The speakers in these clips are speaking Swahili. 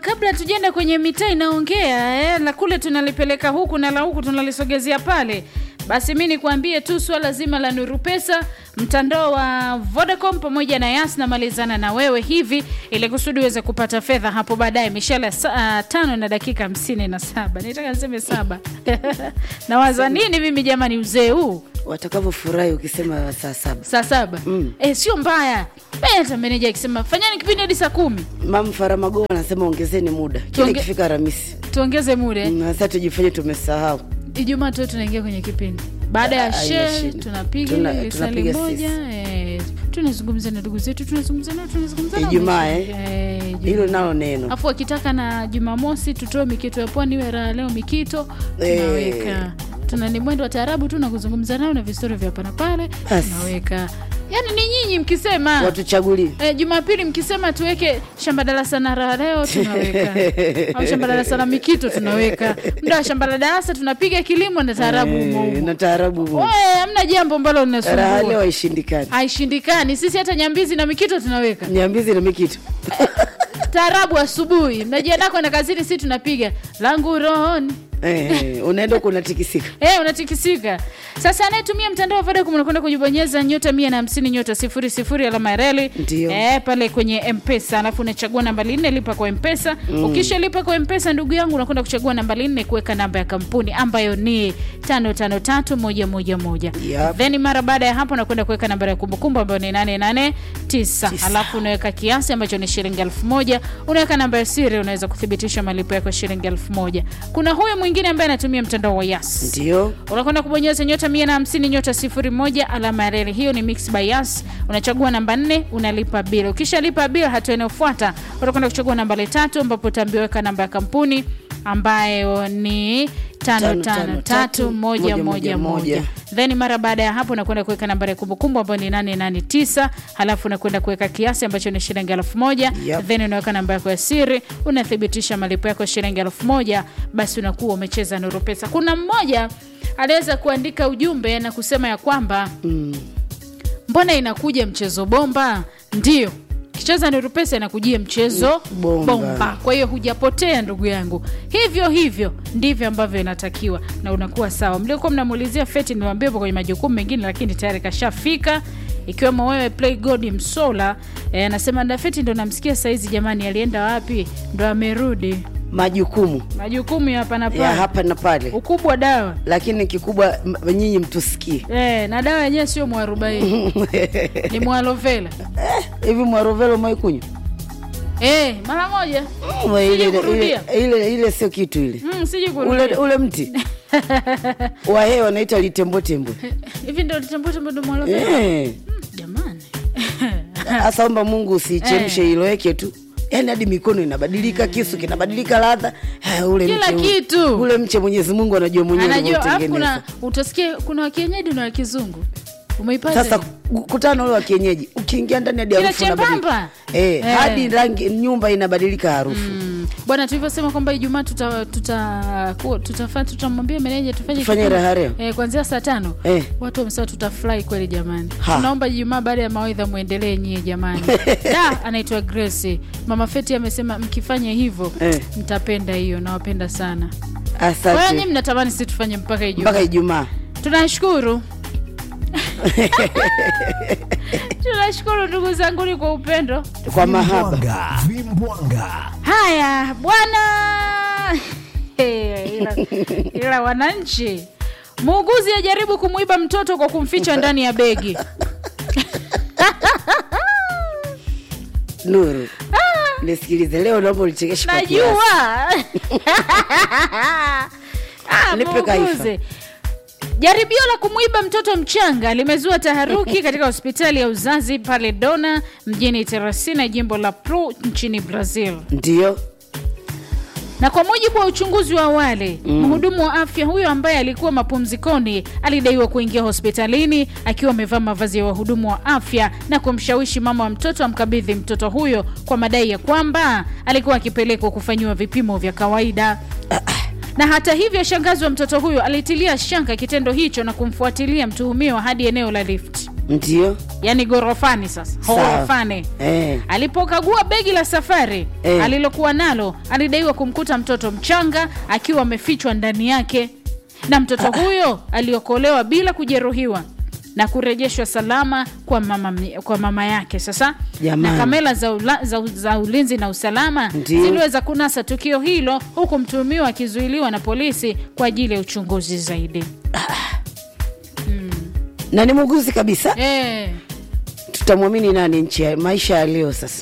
kabla tujaenda kwenye mitaa inaongea eh, la kule tunalipeleka huku na la huku tunalisogezea pale basi mi nikuambie tu swala zima la nuru pesa mtandao wa vodacom pamoja na yas namalizana na wewe hivi ili kusudi uweze kupata fedha hapo baadaye mishale saa tano na dakika hamsini na saba nitaka niseme saba nawaza nini mimi jamani uzee huu watakavyofurahi ukisema saa saba saa saba Mm. eh, sio mbaya Eh, hata meneja akisema fanyani kipindi hadi saa kumi mam faramago anasema ongezeni muda kile Tuonge- ikifika ramisi tuongeze muda eh. Mm, sasa tujifanye tumesahau ijumaa tu tunaingia kwenye kipindi baada ya Ah, she inashinda. tunapiga Tuna- ile lisali tunapiga moja eh, tunazungumza na ndugu zetu tunazungumza nao tunazungumza nao Ijumaa, maisha. eh? Eh, Ijumaa. hilo nalo neno afu akitaka na jumamosi tutoe mikito ya pwani iwe raha leo mikito Eh. tunaweka tuna ni mwendo wa taarabu tu na kuzungumza nao na vistori vya hapa na pale Basi. tunaweka yaani ni nyinyi mkisema watuchagulie E, Jumapili mkisema tuweke shamba darasa na raha leo tunaweka, au shamba darasa na mikito tunaweka, muda wa shamba la darasa tunapiga kilimo na taarabu Eh, humo humo. na taarabu humo. Wewe, hamna jambo ambalo raha leo linasumbua, haishindikani haishindikani. Sisi hata nyambizi na mikito tunaweka nyambizi na mikitu taarabu asubuhi, mnajiandaa kwenda kazini, si tunapiga langu rohoni Eh, unaenda huko unatikisika Eh, unatikisika sasa. Anayetumia mtandao wa Vodacom unakwenda kujibonyeza nyota mia na hamsini nyota sifuri sifuri alama ya reli Ndio. eh, pale kwenye Mpesa, alafu unachagua nambari nne lipa kwa Mpesa. Ukisha lipa kwa Mpesa, ndugu yangu, unakwenda kuchagua nambari nne kuweka namba ya kampuni ambayo ni tano tano tatu moja moja moja Yep. then mara baada ya hapo unakwenda kuweka nambari ya kumbukumbu ambayo ni nane nane tisa Tisa. alafu unaweka kiasi ambacho ni shilingi elfu moja unaweka namba ya siri, unaweza kuthibitisha malipo yako ya shilingi elfu moja Kuna huyu mwingine ambaye anatumia mtandao wa Yas ndio unakwenda kubonyeza nyota mia na hamsini nyota sifuri moja alama ya reli hiyo ni mix by Yas unachagua namba nne unalipa bil ukishalipa bil hatua inayofuata utakwenda kuchagua nambari tatu ambapo utaambiwa weka namba ya kampuni ambayo ni tano Tano, tano tano, tatu tatu, moja moja, moja moja. moja then mara baada ya hapo unakwenda kuweka nambari ya kumbukumbu ambayo ni 889 halafu unakwenda kuweka kiasi ambacho ni shilingi elfu moja Yep. then unaweka namba yako ya siri unathibitisha malipo yako ya shilingi elfu moja basi unakuwa umecheza nuru pesa kuna mmoja aliweza kuandika ujumbe na kusema ya kwamba mm. mbona inakuja mchezo bomba ndio kicheza nuru pesa inakujia mchezo Bomba. bomba kwa hiyo hujapotea ndugu yangu hivyo hivyo ndivyo ambavyo inatakiwa na unakuwa sawa mliokuwa mnamuulizia feti niwaambia hapo kwenye majukumu mengine lakini tayari kashafika ikiwemo wewe play god msola eh, anasema dafeti ndo namsikia saizi jamani alienda wapi ndo amerudi majukumu majukumu ya hapa na ya pale hapa na pale ukubwa dawa lakini kikubwa m- nyinyi mtusikie eh, na dawa yenyewe sio mwarobaini ni mwalovela hivi mwarovelo maikunywa eh, mara moja Mm, ile- ile- kurudia. ile- ile ile sio kitu ile mm, siji ule, kurudia ule mti wa hewa wanaita litembotembwe hivi ndo litembotembo ndo mwalovela Eh, jamani hasa omba mungu usichemshe iloweke tu yaani hadi mikono inabadilika kisu kinabadilika ladha Ah, ule Kila mche, kitu. ule mche mwenyezi mungu anajua mwenyewe anajua alafu alivyotengeneza kuna utasikia kuna wakienyeji na wakizungu umeipata sasa kutana ule wa kienyeji ukiingia ndani hadi Kile harufu inabadilika. chembamba. eh, Eh. hadi rangi nyumba inabadilika harufu Mm. bwana tulivyosema kwamba ijumaa tuta, tuta, ku- tutafa- tutamwambia meneja tufanye Tufanye kipindi, raha leo. eh, kuanzia saa tano Eh. watu wamesema tutafurahi kweli jamani Ha. tunaomba ijumaa baada ya mawaidha mwendelee nyie jamani da anaitwa grace mama feti amesema mkifanya hivyo Eh. mtapenda hiyo nawapenda sana kwa hiyo nyie asante mnatamani si tufanye mpaka ijumaa mpaka ijumaa tunashukuru tunashukuru ndugu zanguni kwa upendo kwa mahaba Vimbwanga, vimbwanga. haya bwana Hey, ila, ila wananchi muuguzi ajaribu kumwiba mtoto kwa kumficha ndani ya begi nuru nisikilize leo naomba ulichekesha kwa kiasi. najua Ah, Nipe kaifa. muuguzi. jaribio la kumwiba mtoto mchanga limezua taharuki katika hospitali ya uzazi pale dona mjini teresina jimbo la pru nchini brazil ndio na kwa mujibu wa uchunguzi wa awali mhudumu wa afya huyo ambaye alikuwa mapumzikoni alidaiwa kuingia hospitalini akiwa amevaa mavazi ya wahudumu wa afya na kumshawishi mama wa mtoto amkabidhi mtoto huyo kwa madai ya kwamba alikuwa akipelekwa kufanyiwa vipimo vya kawaida na hata hivyo shangazi wa mtoto huyo alitilia shanga kitendo hicho na kumfuatilia mtuhumiwa hadi eneo la lift ndio yaani gorofani sasa Sawa. horofani eh. alipokagua begi la safari Eh. alilokuwa nalo alidaiwa kumkuta mtoto mchanga akiwa amefichwa ndani yake na mtoto huyo aliokolewa bila kujeruhiwa na kurejeshwa salama kwa mama, kwa mama yake sasa Jamani. na kamera za, ula, za, za ulinzi na usalama Ndiyo. ziliweza kunasa tukio hilo huku mtuhumiwa akizuiliwa na polisi kwa ajili ya uchunguzi zaidi na ni muuguzi kabisa eh. tutamwamini nani nchi ya maisha ya leo sasa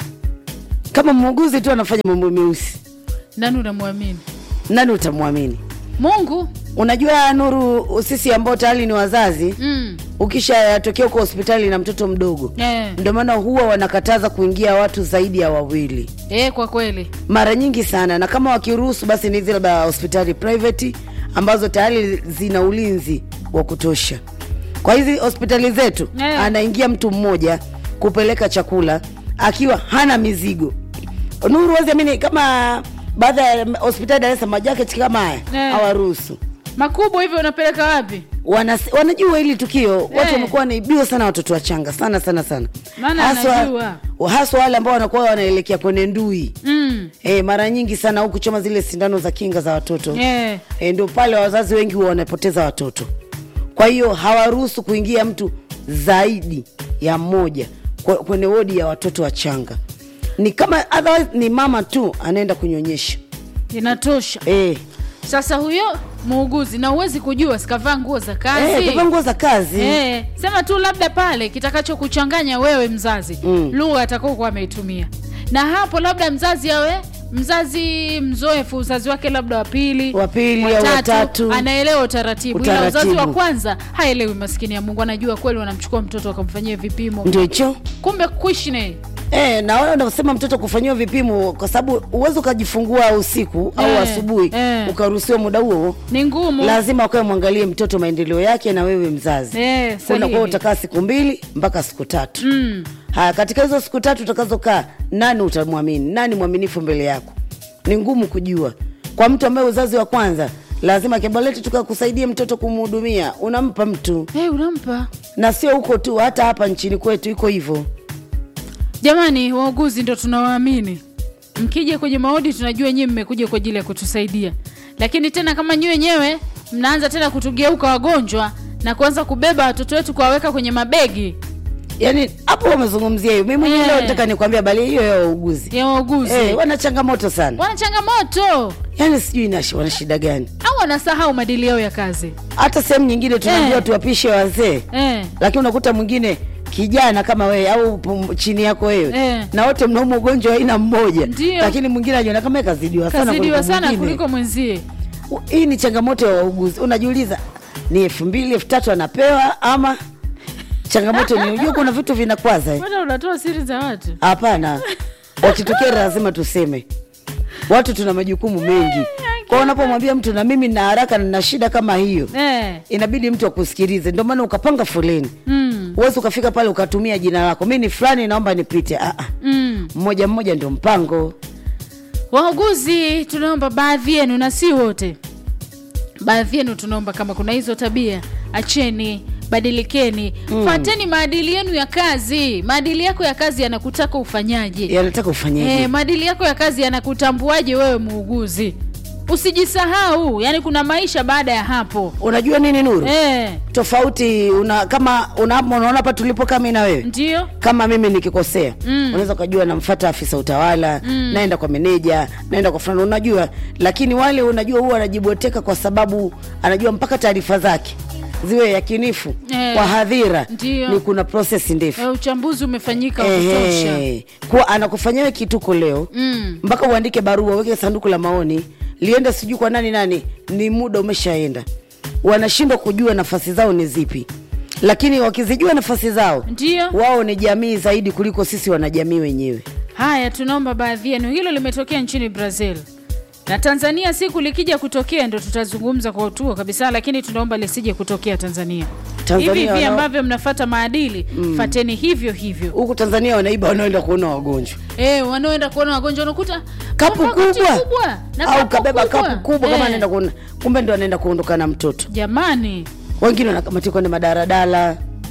kama muuguzi tu anafanya mambo meusi nani unamwamini nani utamwamini mungu unajua nuru sisi ambao tayari ni wazazi mm. ukishatokea huko hospitali na mtoto mdogo eh. ndio maana huwa wanakataza kuingia watu zaidi ya wawili Eh, kwa kweli mara nyingi sana na kama wakiruhusu basi ni hizi labda hospitali private ambazo tayari zina ulinzi wa kutosha kwa hizi hospitali zetu Eh. anaingia mtu mmoja kupeleka chakula akiwa hana mizigo nuru waziamini kama baadhi ya hospitali Dar es Salaam majaketi kama haya Eh. hawaruhusu makubwa hivyo unapeleka wapi Wanas- wanajua hili tukio watu Eh. wamekuwa wanaibiwa sana watoto wachanga sana sana sana Maana anajua. haswa wale ambao wanakuwa wanaelekea kwenye ndui mm. e, mara nyingi sana au kuchoma zile sindano za kinga za watoto eh. e, ndio pale wazazi wengi huwa wanapoteza watoto kwa hiyo hawaruhusu kuingia mtu zaidi ya mmoja kwe- kwenye wodi ya watoto wachanga ni kama otherwise ni mama tu anaenda kunyonyesha inatosha e, sasa huyo muuguzi na huwezi kujua sikavaa nguo za kazi e, kavaa nguo za kazi Eh, sema tu labda pale kitakacho kuchanganya wewe mzazi Mm. lugha atakaokuwa ameitumia na hapo labda mzazi awe mzazi mzoefu uzazi wake labda wa pili Wa pili au watatu. anaelewa utaratibu, ila uzazi wa Utaratibu. kwanza haelewi maskini ya mungu anajua kweli wanamchukua mtoto wakamfanyia vipimo ndio hicho kumbe kuishi naye E, na wale wanasema mtoto kufanyiwa vipimo kwa sababu uwezi ukajifungua usiku au Eh, asubuhi eh. ukaruhusiwa muda huo ni ngumu lazima ukawe mwangalie mtoto maendeleo yake na wewe mzazi Eh, unakuwa sahihi. utakaa siku mbili mpaka siku tatu Mm. haya katika hizo siku tatu utakazokaa nani utamwamini nani mwaminifu mbele yako ni ngumu kujua kwa mtu ambaye uzazi wa kwanza lazima kibaleti tukakusaidia mtoto kumhudumia unampa mtu Eh, unampa na sio huko tu hata hapa nchini kwetu iko hivyo jamani wauguzi ndo tunawaamini mkija kwenye maodi tunajua nyie mmekuja kwa ajili ya kutusaidia lakini tena kama nyi wenyewe mnaanza tena kutugeuka wagonjwa na kuanza kubeba watoto wetu kuwaweka kwenye mabegi yaani hapo wamezungumzia hiyo mi mwenyewe Eh. leo nataka nikwambia bali hiyo ya wauguzi ya wauguzi Eh, wana changamoto sana wana changamoto yaani sijui ina- wana shida gani au wanasahau maadili yao ya kazi hata sehemu nyingine tunaambiwa Eh. tuwapishe wazee eh. lakini unakuta mwingine kijana kama wewe au pum- chini yako wewe Eh. na wote mnauma ugonjwa wa aina mmoja Ndio. lakini mwingine ajiona kama yeye kazidiwa sana kazidiwa kuliko sana mwingine. kuliko mwenzie U- hii ni changamoto ya wauguzi unajiuliza ni elfu mbili elfu tatu anapewa ama changamoto ni ujua kuna vitu vinakwaza eh. bana unatoa siri za watu hapana wakitokea lazima tuseme watu tuna majukumu mengi kwa unapomwambia mtu na mimi nina haraka na nina shida kama hiyo eh. inabidi mtu akusikilize ndio maana ukapanga foleni mm. uwezi ukafika pale ukatumia jina lako mi ni fulani naomba nipite ah, ah. Mm. mmoja mmoja ndio mpango wauguzi tunaomba baadhi yenu na si wote baadhi yenu tunaomba kama kuna hizo tabia acheni badilikeni mm. fateni maadili yenu ya kazi maadili yako ya kazi yanakutaka ufanyaje yanataka ufanyeje Eh, maadili yako ya kazi yanakutambuaje wewe muuguzi usijisahau yani kuna maisha baada ya hapo unajua nini nuru eh, tofauti una, kama una- unaona hapa tulipo kama na wewe ndio kama mimi nikikosea Mm. unaweza ukajua namfata afisa utawala mm. naenda kwa meneja naenda kwa fulani unajua lakini wale unajua huwa anajiboteka kwa sababu anajua mpaka taarifa zake ziwe yakinifu Eh. kwa hadhira Ndio. ni kuna proses ndefu eh, uchambuzi umefanyika wa kutosha Ehe. kuwa anakufanyia wewe kituko leo mm. mpaka uandike barua uweke sanduku la maoni liende sijui kwa nani nani ni muda umeshaenda wanashindwa kujua nafasi zao ni zipi lakini wakizijua nafasi zao ndio wao ni jamii zaidi kuliko sisi wanajamii wenyewe haya tunaomba baadhi yenu hilo limetokea nchini brazil na tanzania siku likija kutokea ndo tutazungumza kwa utuo kabisa lakini tunaomba lisije kutokea tanzania Tanzania hivi hivi wanao- ambavyo mnafata maadili mm. fateni hivyo hivyo huku tanzania wanaiba wanaoenda kuona wagonjwa e, wanaoenda kuona wagonjwa unakuta kapu kapakiti kubwa, kubwa na au kapu kabeba kubwa. kapu kubwa kama Eh, anaenda kuona kumbe ndo anaenda kuondoka na mtoto jamani wengine wanakamatia kwenda madaradala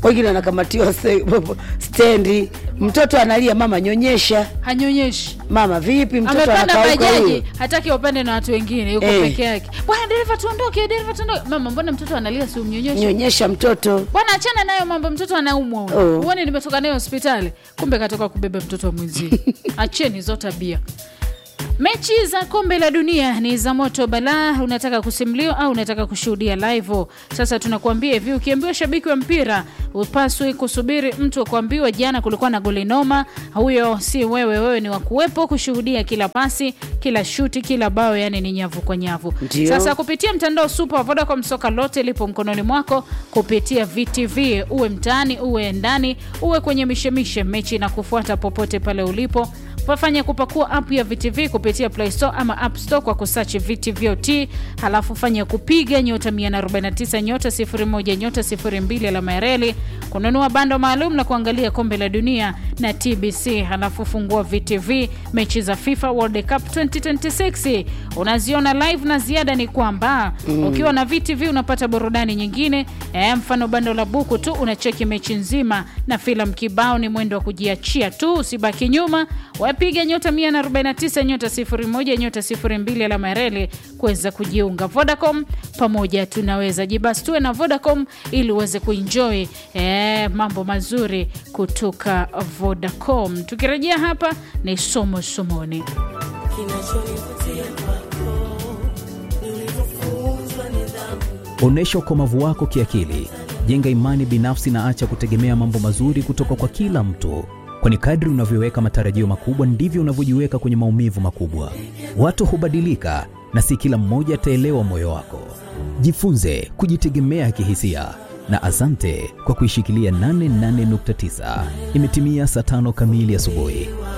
wengine anakamatiwa se- stendi mtoto analia mama nyonyesha hanyonyeshi mama vipi mtoto amepanda anakauka bajaji huyo hataki upande na watu wengine yuko Eh. peke yake bwana dereva tuondoke dereva tuondoke mama mbona mtoto analia si umnyonyeshe nyonyesha mtoto bwana achana nayo mambo mtoto anaumwa huyo. Oh. uone nimetoka naye hospitali kumbe katoka kubeba mtoto wa mwenzie acheni hizo tabia mechi za kombe la dunia ni za moto balaa unataka kusimuliwa au unataka kushuhudia live sasa tunakuambia hivi ukiambiwa shabiki wa mpira upaswi kusubiri mtu akuambiwa jana kulikuwa na goli noma huyo si wewe wewe ni wakuwepo kushuhudia kila pasi kila shuti kila bao yani ni nyavu kwa nyavu Ndio. sasa kupitia mtandao super wa Vodacom soka lote lipo mkononi mwako kupitia VTV uwe mtaani uwe ndani uwe kwenye mishemishe mechi na kufuata popote pale ulipo wafanya kupakua app ya VTV kupitia Play Store ama App Store kwa kusachi VTVOT, halafu fanya kupiga nyota 149 nyota 01 nyota 02 alama ya reli kununua bando maalum na kuangalia kombe la dunia na TBC, halafu fungua VTV mechi za FIFA World Cup 2026 unaziona live, na ziada ni kwamba mm. ukiwa na VTV unapata burudani nyingine e, mfano bando la buku tu unacheki mechi nzima na filamu kibao, ni mwendo wa kujiachia tu, usibaki nyuma. Wapiga nyota 149 nyota 01 nyota 02 alama ya reli kuweza kujiunga. Vodacom, pamoja tunaweza. Jibastue na Vodacom ili uweze kuenjoy e, mambo mazuri kutoka Vodacom. Tukirejea hapa ni somo somoni. Onyesha ukomavu wako kiakili, jenga imani binafsi na acha kutegemea mambo mazuri kutoka kwa kila mtu, kwani kadri unavyoweka matarajio makubwa ndivyo unavyojiweka kwenye maumivu makubwa. Watu hubadilika na si kila mmoja ataelewa moyo wako. Jifunze kujitegemea kihisia na asante kwa kuishikilia 88.9. Imetimia saa tano kamili asubuhi.